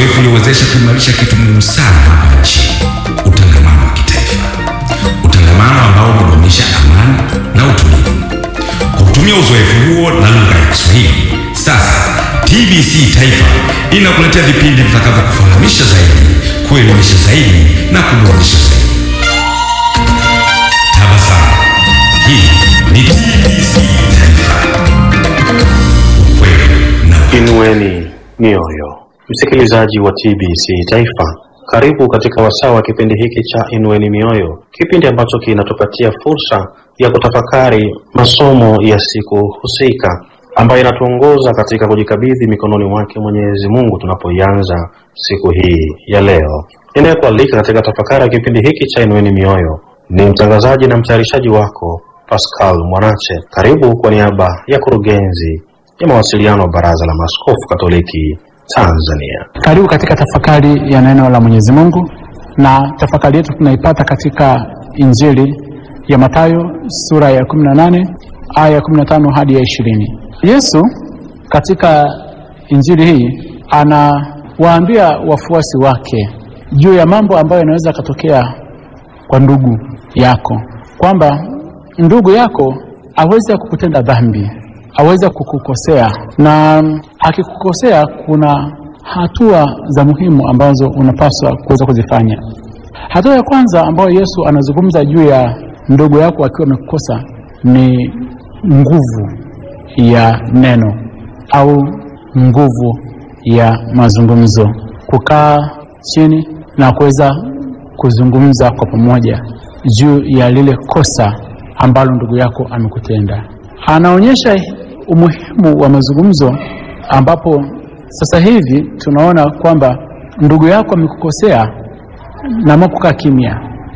uzoefu uliowezesha kuimarisha kitu muhimu sana hapa nchini, utangamano wa kitaifa, utangamano ambao hudumisha amani na utulivu. Kwa kutumia uzoefu huo na lugha ya Kiswahili, sasa TBC Taifa inakuletea vipindi vitakavyokufahamisha zaidi, kuelimisha zaidi na kuburudisha zaidi. Tabasamu. Hii ni TBC Taifa. Ukweli na Inueni mioyo, msikilizaji wa TBC Taifa, karibu katika wasaa wa kipindi hiki cha Inueni Mioyo, kipindi ambacho kinatupatia fursa ya kutafakari masomo ya siku husika ambayo inatuongoza katika kujikabidhi mikononi mwake Mwenyezi Mungu tunapoianza siku hii ya leo. Ninayekualika katika tafakari ya kipindi hiki cha Inueni Mioyo ni mtangazaji na mtayarishaji wako Pascal Mwanache. Karibu kwa niaba ya kurugenzi ya mawasiliano wa Baraza la Maaskofu Katoliki Tanzania. Karibu katika tafakari ya neno la Mwenyezi Mungu, na tafakari yetu tunaipata katika Injili ya Mathayo sura ya 18 aya ya 15 hadi ya 20. Yesu katika Injili hii anawaambia wafuasi wake juu ya mambo ambayo yanaweza yakatokea kwa ndugu yako, kwamba ndugu yako aweza kukutenda dhambi, aweza kukukosea, na akikukosea kuna hatua za muhimu ambazo unapaswa kuweza kuzifanya. Hatua ya kwanza ambayo Yesu anazungumza juu ya ndugu yako akiwa amekukosa ni nguvu ya neno au nguvu ya mazungumzo, kukaa chini na kuweza kuzungumza kwa pamoja juu ya lile kosa ambalo ndugu yako amekutenda. Anaonyesha umuhimu wa mazungumzo, ambapo sasa hivi tunaona kwamba ndugu yako amekukosea na ama kukaa kimya.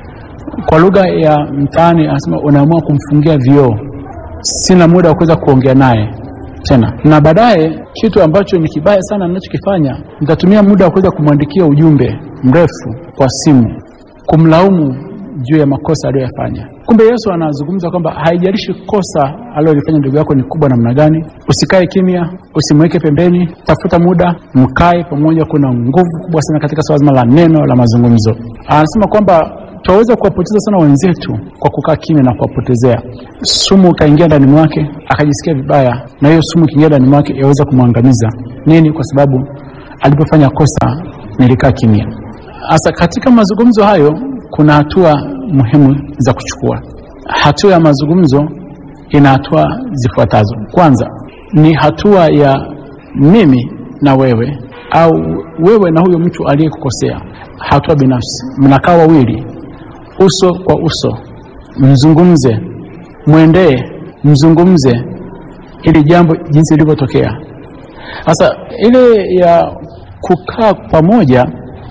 Kwa lugha ya mtaani anasema unaamua kumfungia vioo, sina muda wa kuweza kuongea naye tena, na baadaye kitu ambacho ni kibaya sana ninachokifanya, nitatumia muda wa kuweza kumwandikia ujumbe mrefu kwa simu kumlaumu juu ya makosa aliyoyafanya. Kumbe Yesu anazungumza kwamba haijalishi kosa alilolifanya ndugu yako ni kubwa namna gani, usikae kimya, usimweke pembeni, tafuta muda, mkae pamoja. Kuna nguvu kubwa sana katika swala zima la neno la mazungumzo. Anasema kwamba tunaweza kuwapoteza sana wenzetu kwa kukaa kimya na kuwapotezea. Sumu ikaingia ndani mwake, akajisikia vibaya, na hiyo sumu ikiingia ndani mwake yaweza kumwangamiza. Nini? Kwa sababu alipofanya kosa nilikaa kimya. Sasa katika mazungumzo hayo kuna hatua muhimu za kuchukua. Hatua ya mazungumzo ina hatua zifuatazo. Kwanza ni hatua ya mimi na wewe, au wewe na huyo mtu aliyekukosea, hatua binafsi. Mnakaa wawili, uso kwa uso, mzungumze, mwendee, mzungumze ili jambo jinsi lilivyotokea. Sasa ile ya kukaa pamoja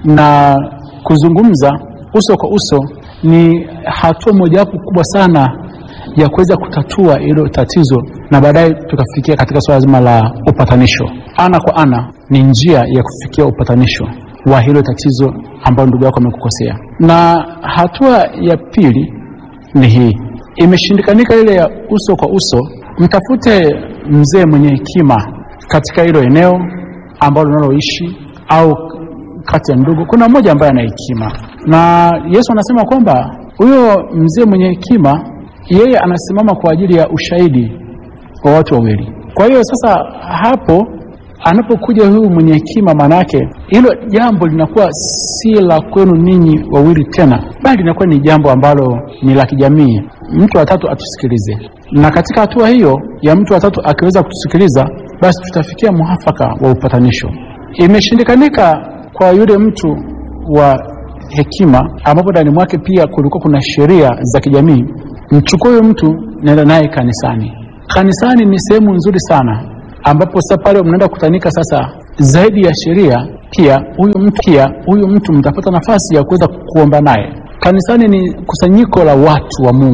na kuzungumza uso kwa uso ni hatua mojawapo kubwa sana ya kuweza kutatua hilo tatizo, na baadaye tukafikia katika suala zima la upatanisho. Ana kwa ana ni njia ya kufikia upatanisho wa hilo tatizo ambalo ndugu yako amekukosea. Na hatua ya pili ni hii, imeshindikanika ile ya uso kwa uso, mtafute mzee mwenye hekima katika hilo eneo ambalo unaloishi au kati ya ndugu kuna mmoja ambaye ana hekima, na Yesu anasema kwamba huyo mzee mwenye hekima yeye anasimama kwa ajili ya ushahidi wa watu wawili. Kwa hiyo sasa hapo anapokuja huyu mwenye hekima, maana yake hilo jambo linakuwa si la kwenu ninyi wawili tena, bali linakuwa ni jambo ambalo ni la kijamii. Mtu wa tatu atusikilize, na katika hatua hiyo ya mtu wa tatu akiweza kutusikiliza, basi tutafikia muafaka wa upatanisho. Imeshindikanika kwa yule mtu wa hekima ambapo ndani mwake pia kulikuwa kuna sheria za kijamii, mchukue huyo mtu, nenda naye kanisani. Kanisani ni sehemu nzuri sana, ambapo sasa pale mnaenda kukutanika sasa, zaidi ya sheria, pia huyu mtu pia huyu mtu mtapata nafasi ya kuweza kuomba naye. Kanisani ni kusanyiko la watu wa Mungu.